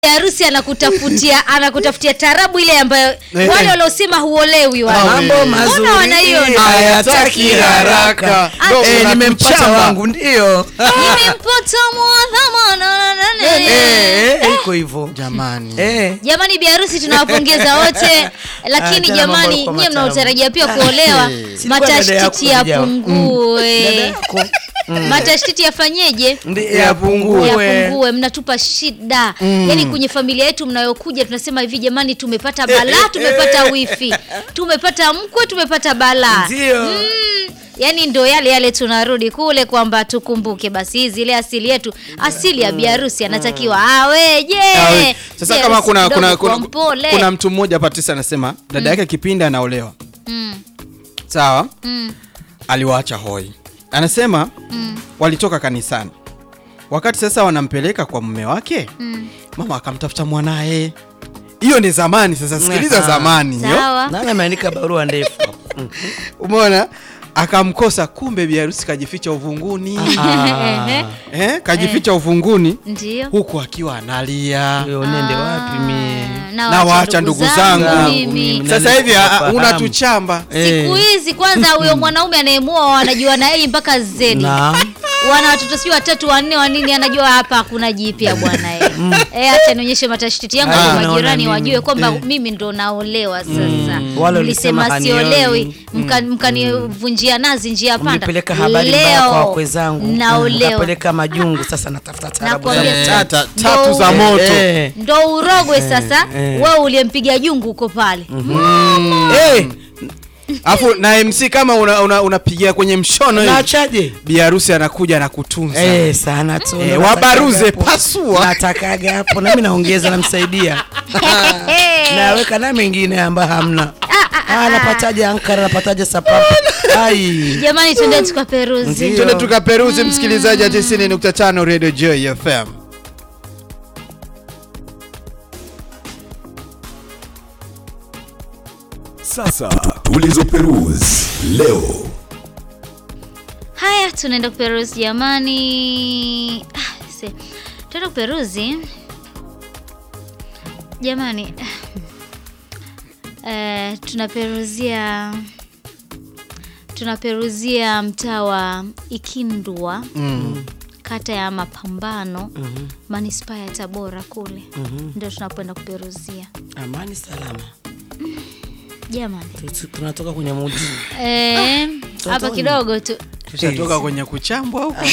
harusi anakutafutia anakutafutia tarabu ile ambayo Eh. wale waliosema huolewi wale. Mambo Mbona mazuri wanaiona? hayataki haraka. Ndo Eh, nimempata unakuchamba. wangu ndio Nimempata mwadhama na- na- na- na- Eh, eh, iko hivyo Jamani. Eh. jamani biharusi tunawapongeza wote lakini tena jamani mambo kwa nyie matamu. mnaotarajia pia kuolewa Eh. Silikuwa dada matashtiti yako kuja. Dada yapungue yako matashtiti yafanyeje Ndi- yapungue yapungue mnatupa shida yaani kwenye familia yetu mnayokuja tunasema hivi jamani tumepata balaa tumepata wifi tumepata mkwe tumepata balaa Ndio. mm, yaani ndo yale yale tunarudi kule kwamba tukumbuke basi zile asili yetu asili ya biharusi anatakiwa aweje Awe. Sasa kama Biharusi kuna kidogo kuna, kuna, kwa mpole. kuna mtu mmoja Patricia anasema dada yake kipindi anaolewa mm, sawa, mm, aliwaacha hoi. Anasema mm, walitoka kanisani, wakati sasa wanampeleka kwa mume wake, mm. mama akamtafuta mwanaye. Hiyo ni zamani. Sasa sikiliza Aha. zamani hiyo, sawa nani ameandika barua ndefu Mm. umeona, akamkosa, kumbe biharusi kajificha uvunguni Ah. eh, kajificha uvunguni ndio huku akiwa analia Huyo nende wapi mie Na waacha ndugu zangu. mimi Mimi. sasa hivi Nani kufahamu? unatuchamba siku hizi kwanza huyo mwanaume anayemuoa wanajua na yeye mpaka zedi Naam. wana watoto si watatu wanne wanini anajua hapa hakuna jipya bwana eh. eh acha nionyeshe matashiti yangu Ah. kwa Naona majirani mimi. wajue kwamba Eh. mimi ndo naolewa sasa Wale mlisema walisema siolewi hanioni. mka- mkanivunjia nazi njia panda Mlipeleka habari mbaya kwa wakwe zangu naolewa Mkapeleka majungu sasa natafuta tarabu za Nakwambia mtaa. tata Ndo tatu za ule. moto Eh. ndo urogwe sasa eh. wewe uliyempiga jungu uko pale Eh, alafu na MC kama unapigia una, unapigia kwenye mshono hivi naachaje biharusi anakuja na kutunza Eh, sana tu Eh, Natakaga wabaruze, hapo. pasua. natakaga hapo nami naongeza namsaidia naweka na mengine ambayo hamna Ah, napataje ankara napataje sapapu ai jamani tuende tukaperuzi Ndio. twende tukaperuzi msikilizaji wa 90.5 Radio Joy FM Sasa tulizoperuzi leo. haya tunaenda kuperuzi jamani ah, se- tunaenda kuperuzi jamani eh, tunaperuzia tunaperuzia mtaa wa ikindwa mm. kata ya mapambano manispaa ya tabora kule ndio tunapoenda kuperuzia amani salama jamani Tu- tunatoka kwenye mudi Eh, hapa Totoni. kidogo tu tushatoka kwenye kuchambwa huko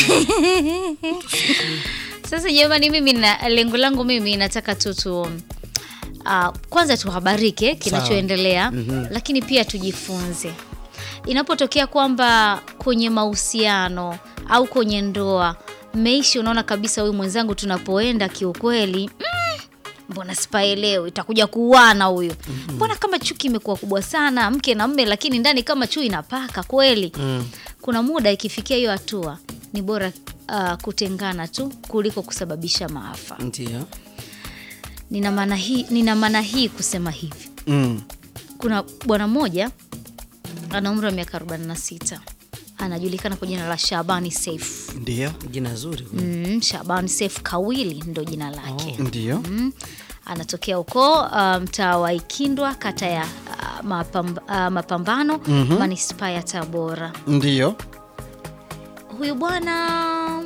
Sasa jamani, mimi na lengo langu mimi nataka tu tu uh, kwanza tuhabarike kinachoendelea lakini pia tujifunze. Inapotokea kwamba kwenye mahusiano au kwenye ndoa mmeishi, unaona kabisa huyu mwenzangu tunapoenda kiukweli mm, mbona sipaelewi, itakuja kuuana huyu. Mbona kama chuki imekuwa kubwa sana mke na mme, lakini ndani kama chui inapaka kweli. Kuna muda ikifikia hiyo hatua ni bora uh, kutengana tu kuliko kusababisha maafa. ndio Nina maana hii, nina maana hii kusema hivi. mm. Kuna bwana mmoja ana umri wa miaka 46 anajulikana kwa jina la Shabani Saif. ndio jina zuri Mm, Shabani Saif Kawili ndo jina lake. ndio Mm, anatokea huko uh, mtaa wa Ikindwa kata ya uh, mapamb, uh, Mapambano manispaa ya Tabora. ndio Huyu bwana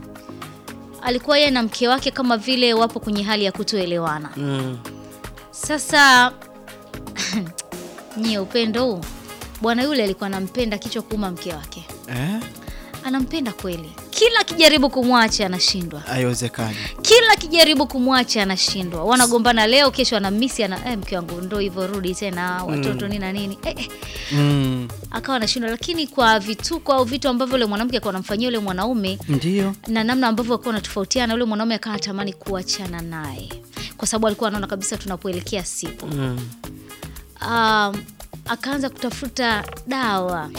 alikuwa yeye na mke wake kama vile wapo kwenye hali ya kutoelewana. Mm. Sasa nyie, upendo huu, bwana yule alikuwa anampenda kichwa kuuma mke wake, eh? anampenda kweli, kila akijaribu kumwacha anashindwa, haiwezekani kila akijaribu kumwacha anashindwa. Wanagombana leo, kesho anamisi ana, eh, mke wangu ndo hivyo, rudi tena, watoto nini na nini eh, eh. mm. Akawa anashindwa, lakini kwa vituko au vitu ambavyo yule mwanamke alikuwa anamfanyia yule mwanaume ndio na namna ambavyo alikuwa anatofautiana, yule mwanaume akawa anatamani kuachana naye kwa sababu alikuwa anaona kabisa tunapoelekea sipo Mm. um, akaanza kutafuta dawa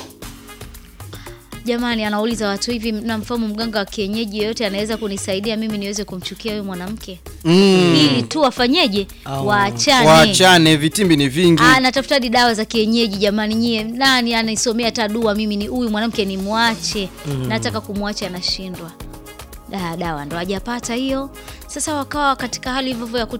jamani anauliza watu hivi namfahamu mganga wa kienyeji yoyote anaweza kunisaidia mimi niweze kumchukia huyu mwanamke mm. ili tu wafanyeje Au- waachane waachane vitimbi ni vingi anatafuta hadi dawa za kienyeji jamani nyie nani anaisomea hata dua mimi ni huyu mwanamke nimwache nataka kumwacha anashindwa da, dawa ndo hajapata hiyo. Sasa wakawa katika hali hivyo hivyo ya